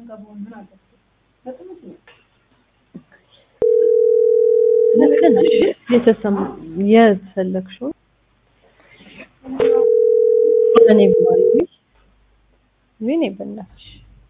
ልክ ነሽ። የተሰማ የፈለግሽው እኔ ብማሪ ምን ይበላሽ?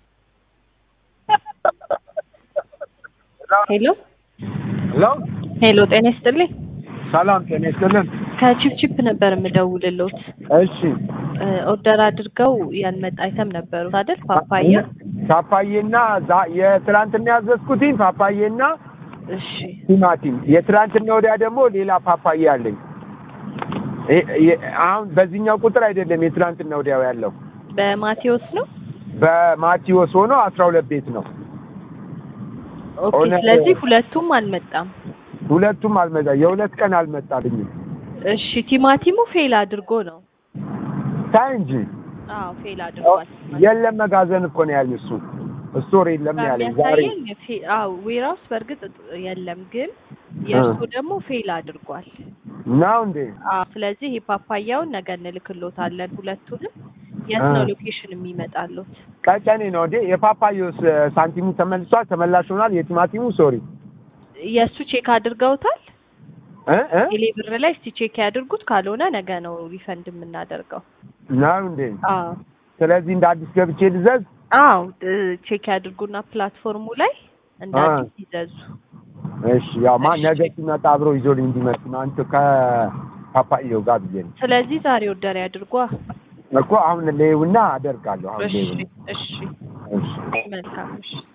ሄሎ ሄሎ ሄሎ፣ ጤና ይስጥልኝ። ሰላም ጤና ይስጥልን። ከቺፕቺፕ ነበር የምደውልልዎት። እሺ ኦርደር አድርገው ያልመጣ አይተም ነበሩ አይደል? ፓፓያ። ፓፓዬና ዛ- የትናንትና ያዘዝኩትኝ ፓፓዬና እሺ ቲማቲም፣ የትናንትና ወዲያ ደግሞ ሌላ ፓፓዬ አለኝ። ይ- ይ- አሁን በዚህኛው ቁጥር አይደለም የትናንትና ወዲያው ያለው በማቴዎስ ነው። በማቴዎስ ሆኖ አስራ ሁለት ቤት ነው። ኦኬ። እውነት- ስለዚህ ሁለቱም አልመጣም። ሁለቱም አልመጣ የሁለት ቀን አልመጣልኝም። እሺ ቲማቲሙ ፌል አድርጎ ነው። ታይ እንጂ አዎ ፌል አድርጓል። የለም መጋዘን እኮ ነው ያለኝ እሱ ስቶር የለም ነው ያለኝ ዛሬ የሚያሳየኝ ፌ- አዎ ዌራውስ በእርግጥ የለም፣ ግን የእርሱ ደግሞ ፌል አድርጓል። ነው እንዴ? አዎ ስለዚህ የፓፓያውን ነገ እንልክሎታለን። ሁለቱንም የት ነው ሎኬሽን የሚመጣሉት? ቀጨኔ ነው እንዴ? የፓፓዮስ ሳንቲሙ ተመልሷል፣ ተመላሽ ሆኗል። የቲማቲሙ ሶሪ የእሱ ቼክ አድርገውታል። እ እ ቴሌ ብር ላይ እስቲ ቼክ ያድርጉት። ካልሆነ ነገ ነው ሪፈንድ የምናደርገው። ነው እንዴ? አዎ ስለዚህ እንደ አዲስ ገብቼ ልዘዝ። አዎ እ ቼክ ያድርጉና ፕላትፎርሙ ላይ እንደ አ። አዲስ ይዘዙ። እሺ ያው ማ እሺ። ነገ ሲመጣ አብሮ ይዞልኝ እንዲመጡ ነው። አንተ ከፓፓዮ ጋር ብዬ ነው ስለዚህ ዛሬ ኦርደር ያድርጓ። እኮ አሁን ሌውና አደርጋለሁ። አሁን እሺ ሌው እሺ እሺ መልካም እሺ